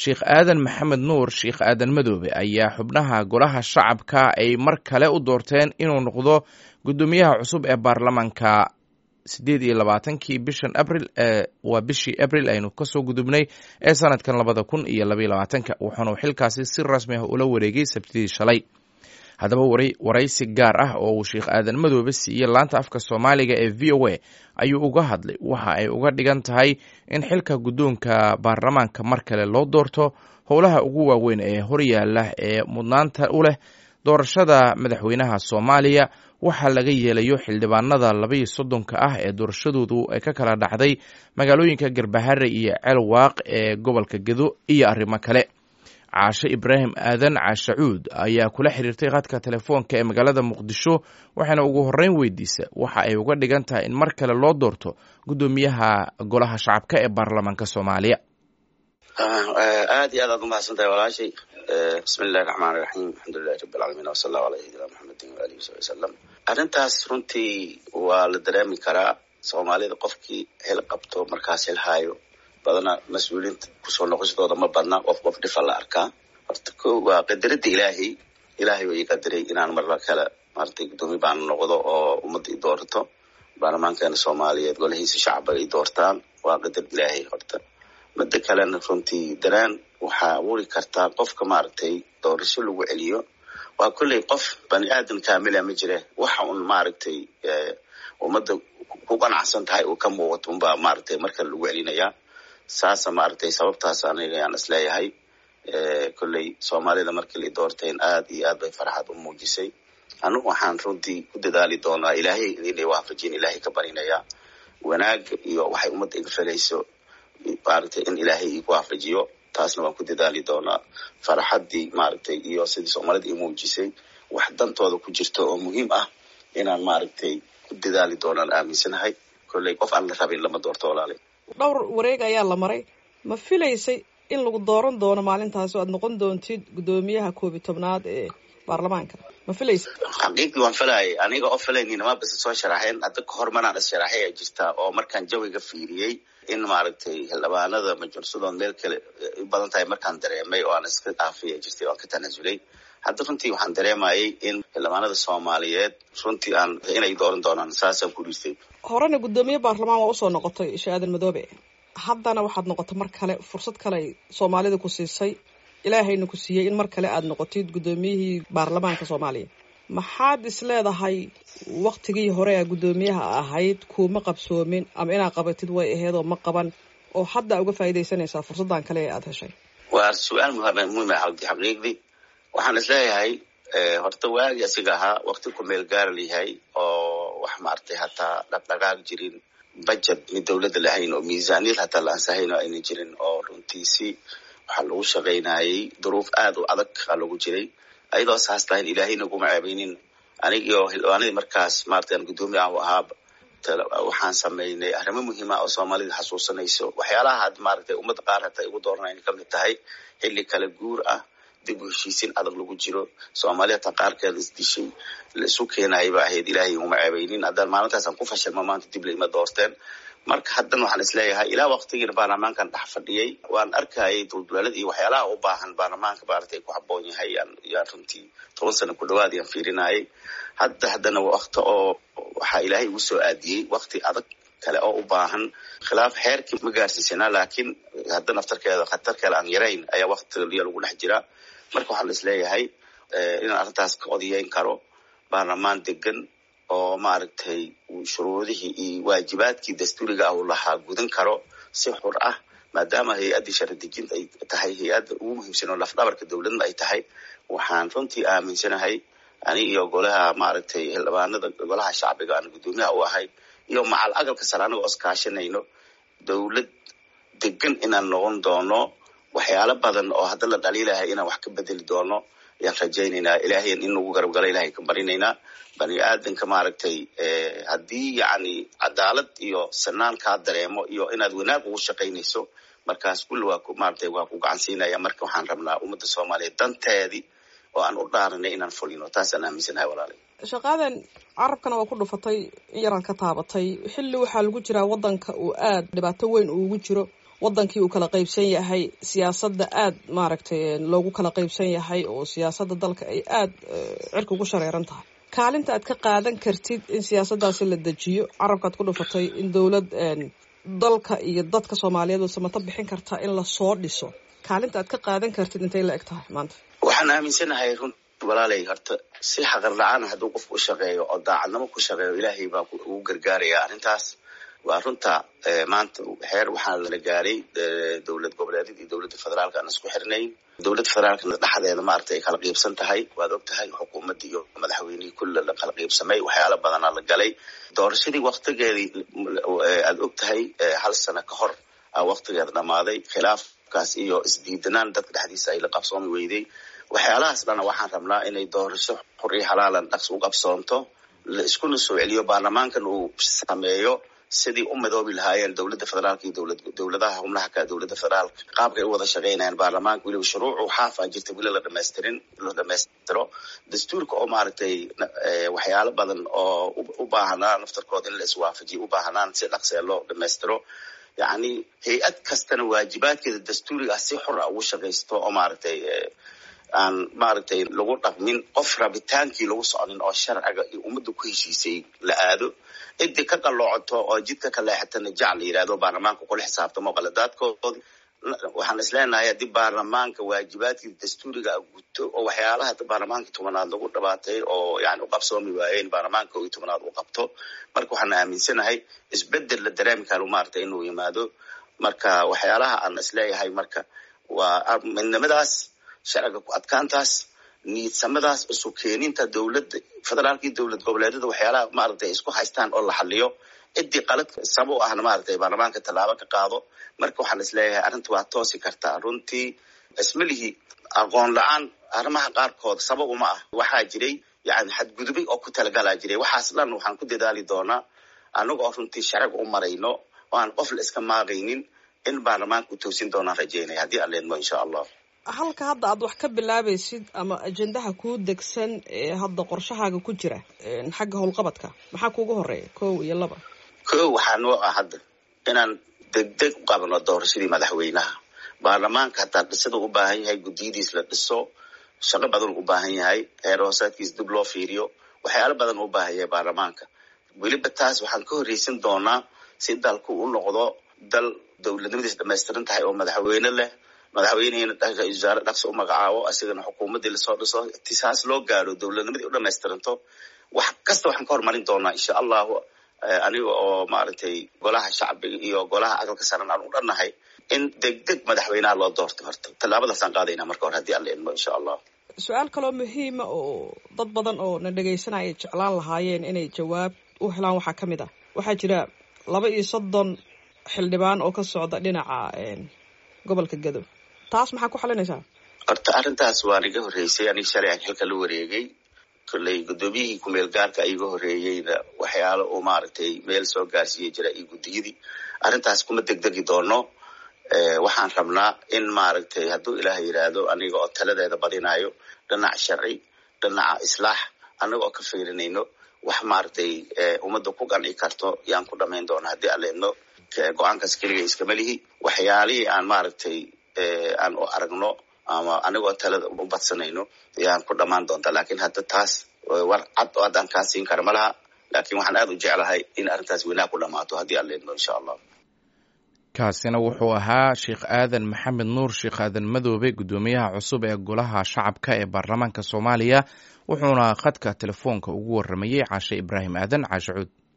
sheekh aadan maxamed nuur sheekh aadan madoobe ayaa xubnaha golaha shacabka ay mar kale u doorteen inuu noqdo guddoomiyaha cusub ee baarlamaanka siddeed iyo labaatankii bishan abril ee waa bishii abril aynu kasoo gudubnay ee sanadkan labada kun iyo labaiyo labaatanka wuxuuna xilkaasi si rasmi ah ula wareegay sabtidii shalay haddaba waraysi gaar ah oo uu sheekh aadan madoobe siiyey laanta afka soomaaliga ee v o a ayuu uga hadlay waxa ay uga dhigan tahay in xilka guddoonka baarlamaanka mar kale loo doorto howlaha ugu waaweyn ee horyaala ee mudnaanta u leh doorashada madaxweynaha soomaaliya waxaa laga yeelayo xildhibaanada labaiyo soddonka ah ee doorashadoodu ay ka kala dhacday magaalooyinka garbahare iyo ceelwaaq ee gobolka gedo iyo arrimo kale caashe ibraahim aadan caashacuud ayaa kula xiriirtay khadka telefoonka ee magaalada muqdisho waxaana ugu horreyn weydiisa waxa ay uga dhigan tahay in mar kale loo doorto guddoomiyaha golaha shacabka ee baarlamaanka soomaaliya aad iyo aad aad umahadsantahay walaashay bismi illahi raxmaan iraxiim alxamdulilahi rabi alcaalamiin wasala allahu ala sayidina maxamedin waalihi wasabi wasalam arrintaas runtii waa la dareemi karaa soomaalida qofkii xil qabto markaas xil haayo badana mas-uuliinta kusoo noqoshadooda ma badna qof qof dhifa la arkaa horta ko waa qadaradda ilaahay ilaahay waa ii qadaray inaan marla kale maratay guddoomiye baan noqdo oo ummadda i doorato baarlamaankeena soomaaliyeed golahiisa shacaba ay doortaan waa qadar ilaahay horta midda kalena runtii daraan waxaa abuuri kartaa qofka maaragtay doorasho lagu celiyo waa kolley qof bani aadan kaamila ma jire waxa un maaragtay ummadda ku qanacsan tahay uu ka muuqato unbaa maaragtay markale lagu celinayaa saasa maaragtay sababtaas aniga ayaan isleeyahay kolley soomaalida markii la doorteen aad iyo aad bay farxad u muujisay anugu waxaan runtii ku dadaali doonaa ilaahay inay waafajin ilaahay ka barinayaa wanaag iyo waxay ummadda iga felayso maaragtay in ilaahay igu waafajiyo taasna waan ku dadaali doonaa farxaddii maaragtay iyo sidii soomaalida ii muujisay wax dantooda ku jirto oo muhiim ah inaan maaragtay ku dadaali doonaan aaminsanahay kolley qof aan la rabin lama doorto walaalay dhowr wareeg ayaa la maray ma filaysay in lagu dooran doono maalintaas oo aad noqon doontid guddoomiyaha koob iyo tobnaad ee baarlamaanka ma filaysa xaqiiqdii waan filayay aniga oo filaynin ma base soo sharaxeen hadda kahor manaan is sharaxay ay jirtaa oo markaan jawiga fiiriyey in maaragtay xildhibaanada majursadood meel kale u badan tahay markaan dareemay oo aan iska dhaafay jirtay waan ka tanasulay hadda runtii waxaan dareemayay in xildhibaanada soomaaliyeed runtii aan inay dooran doonaan saasaan ku dhiistay horena guddoomiye baarlamaan waa usoo noqotay sheekh aadan madoobe haddana waxaad noqotay mar kale fursad kale ay soomaalida ku siisay ilaahayna ku siiyey in mar kale aad noqotid guddoomiyihii baarlamaanka soomaaliya maxaad is leedahay waktigii hore a guddoomiyaha ahayd kuuma qabsoomin ama inaad qabatid way aheyd oo ma qaban oo hadda uga faa'iidaysanaysaa fursaddan kale ee aada heshay waa su-aal muhiima xaqiiqdii waxaan is leeyahay horta waagi asiga ahaa wakti ku meel gaara layahay oo wax maaragtay hataa dhaqdhaqaaq jirin budget mid dawladda lahayn oo miisaaniyad hataa la ansahayn oo ayna jirin oo runtiisi waxaa lagu shaqaynayay duruuf aad u adag aa lagu jiray ayadoo saas tahayn ilaahayna kuma ceebeynin anigio xildhibaanadii markaas maarata aan guddoomiye ah u ahaa waxaan samaynay arrimo muhiima oo soomaalida xasuusanayso waxyaalaha had maaragtay ummadda qaar hataa igu dooranayna kamid tahay xilli kala guur ah dib u heshiisiin adag lagu jiro soomaali hataa qaarkeeda isdishay la isu keenayay ba ahayd ilaahay iguma ceebeynin haddaan maalintaasaan ku fashilma maanta dib laima doorteen marka haddan waxaan isleeyahay ilaa waktigiina baarlamaankan dhex fadhiyey waan arkayay duldulaalada iyo waxyaalaha u baahan baarlamaanka maaragtay ku haboon yahay yaan runtii toban sano ku dhawaad yaan fiirinayay hadda haddana wakti oo waxaa ilaahay igu soo aadiyey wakti adag kale oo u baahan khilaaf xeerkii ma gaarsiisanaa laakiin hadda naftarkeeda khatar kale aan yarayn ayaa waktiya lagu dhex jiraa marka waxaan isleeyahay inaan arrintaas ka odayeyn karo baarlamaan degan oo maaragtay shuruudihii iyo waajibaadkii dastuuriga ah uu lahaa gudan karo si xur ah maadaama hay-addii sharadejinta ay tahay hay-adda ugu muhiimsan oo lafdhabarka dowladna ay tahay waxaan runtii aaminsanahay ani iyo golaha maaragtay xildhibaanada golaha shacbiga aan guddoomiyaha u ahay iyo macal agalka sare anagoo iskaashanayno dowlad degan inaan noqon doono waxyaalo badan oo hadda la dhaliilahay inaan wax ka bedeli doono ayaan rajaynaynaa ilaahayn in nagu garab gala ilahay ka barinaynaa bani aadanka maaragtay haddii yacni cadaalad iyo sanaan kaa dareemo iyo inaad wanaag ugu shaqaynayso markaas kulli waa maaragtay waa ku gacan siinaya marka waxaan rabnaa ummadda soomaaliyeed danteedii oo aan u dhaaranay inaan fulino taasaan aaminsanahay walaalay shaqaadan carabkana waa ku dhufatay in yaraad ka taabatay xilli waxaa lagu jiraa waddanka uu aad dhibaato weyn uugu jiro wadankii uu kala qaybsan yahay siyaasadda aada maaragtay loogu kala qaybsan yahay oo siyaasadda dalka ay aada cirka ugu shareeran tahay kaalinta aad ka qaadan kartid in siyaasaddaasi la dejiyo carabkaad ku dhufatay in dowlad dalka iyo dadka soomaaliyeed oo samato bixin kartaa in lasoo dhiso kaalinta aad ka qaadan kartid intay la eg tahay maanta waxaan aaminsanahay run walaalay horta si xaqar la-aan hadduu qofku u shaqeeyo oo daacadnimo ku shaqeeyo ilaahay baa ugu gargaaraya arrintaas waa runta maanta xeer waxaa la gaaray dowlad goboleedyada iyo dowladda federaalka aan isku xirnayn dowladda federaalkana dhexdeeda maaragtay ay kala qiibsan tahay waad og tahay xukuumadda iyo madaxweynihii kulle la kala qiibsamay waxyaala badanaa la galay doorashadii waktigeedii aad og tahay hal sano ka hor waktigeeda dhammaaday khilaafkaas iyo isdiidanaan dadka dhexdiisa ay la qabsoomi weyday waxyaalahaas dhana waxaan rabnaa inay doorasho xur iyo halaalan dhaqs u qabsoonto la iskuna soo celiyo baarlamaankan uu sameeyo sidii u midoobi lahaayeen dowladda federaalka iyo dowlad dowladaha xubnaha ka dowladda federaalka qaabkay u wada shaqaynayaan baarlamaanka weliba shuruucu xaafaa jirta weli la dhamaystirin la dhamaystiro dastuurka oo maaragtay waxyaalo badan oo u baahanaa naftarkooda in la iswaafajiyo u baahanaan si dhaqsee loo dhamaystiro yacni hay-ad kastana waajibaadkeeda dastuuriga ah si xor ah ugu shaqaysto oo maaragtay aan maaragtay lagu dhaqmin qof rabitaankii lagu soconin oo sharciga iyo ummadda ku heshiisay la aado cidii ka qaloocoto oo jidka ka leexatana jac la yidhahdo baarlamaanka kula xisaabtamo qaladaadkoodi waxaan isleenahay haddii baarlamaanka waajibaadkii dastuuriga guto oo waxyaalaha baarlamaanka tobanaad lagu dhabaatay oo yani u qabsoomi waayeen baarlamaanka iyo tobanaad uu qabto marka waxaan aaminsanahay isbedel la dareemi karo maaragtay inuu yimaado marka waxyaalaha aan isleeyahay marka waa midnimadaas sharciga ku adkaantaas niidsamadaas isu keeninta dowladda federaalka iyo dowlad goboleedyada waxyaalaha maaragtay isku haystaan oo la xaliyo ciddii qalad saba u ahna maaragtay baarlamaanka tallaabo ka qaado marka waxaan isleeyahay arrinta waa toosi kartaa runtii ismalihii aqoon la-aan arrimaha qaarkood sabab uma ah waxaa jiray yani xadgudubay oo ku talagalaa jiray waxaas dhan waxaan ku dadaali doonaa anaga oo runtii sharciga u marayno oo aan qof la iska maaqaynin in baarlamaanka u toosin doonaan rajeynaya haddii aan leedmo insha allah halka hadda aad wax ka bilaabaysid ama ajendaha kuu degsan ee hadda qorshahaaga ku jira xagga howlqabadka maxaa kuugu horeeya kow iyo laba kow waxaa noo ah hadda inaan degdeg u qabno doorashadii madaxweynaha baarlamaanka hataa dhisada u baahan yahay guddiyadiis la dhiso shaqo badan u baahan yahay heer hoosaadkiis dib loo fiiriyo waxyaalo badan u baahan yahay baarlamaanka weliba taas waxaan ka horreysan doonaa si dalku u noqdo dal dowladnimadiis dhamaystiran tahay oo madaxweyne leh madaxweynehina wasaare dhaqsi u magacaabo asigana xukuumaddii lasoo dhiso tisaas loo gaaro dowladnimadii u dhamaystiranto wax kasta waxaan ka hormarin doonaa insha allahu aniga oo maaragtay golaha shacbiga iyo golaha aqalka saran aan u dhannahay in degdeg madaxweynaha loo doorto horta tallaabadaasaan qaadayna marka hore haddii aan la idmo insha allah su-aal kaloo muhiima oo dad badan oo na dhegaysanaya ay jeclaan lahaayeen inay jawaab u helaan waxaa ka mid ah waxaa jira laba iyo soddon xildhibaan oo ka socda dhinaca gobolka gadow taas maxaa ku xalinaysaa horta arrintaas waan iga horreysay aniga shalay aan xilka la wareegay kolley guddoomiyihii kumeel gaarka iga horreeyeyna waxyaalo uu maaragtay meel soo gaarsiiya jira iyo guddiyadii arrintaas kuma degdegi doono waxaan rabnaa in maaragtay hadduu ilaah yidhaahdo aniga oo taladeeda badinayo dhinac sharci dhinaca islaax anaga oo ka fiirinayno wax maaragtay ummadda ku qanci karto yaan ku dhamayn doona haddii aan leedno go-aankaas keliga iskama lihi waxyaalihii aan maaragtay aan u aragno ama anigoo talada u badsanayno yaan ku dhamaan doontaa lakin hadda taas war cad oo haddaan kaa siin kara ma laha lakin waxaan aada u jeclahay in arrintaas weynaha ku dhamaato haddii aan leedno insha allah kaasina wuxuu ahaa sheekh aadan maxamed nuur sheekh aadan madoobe guddoomiyaha cusub ee golaha shacabka ee baarlamaanka soomaaliya wuxuuna khadka telefoonka ugu waramayey caashe ibraahim aadan caashe cuud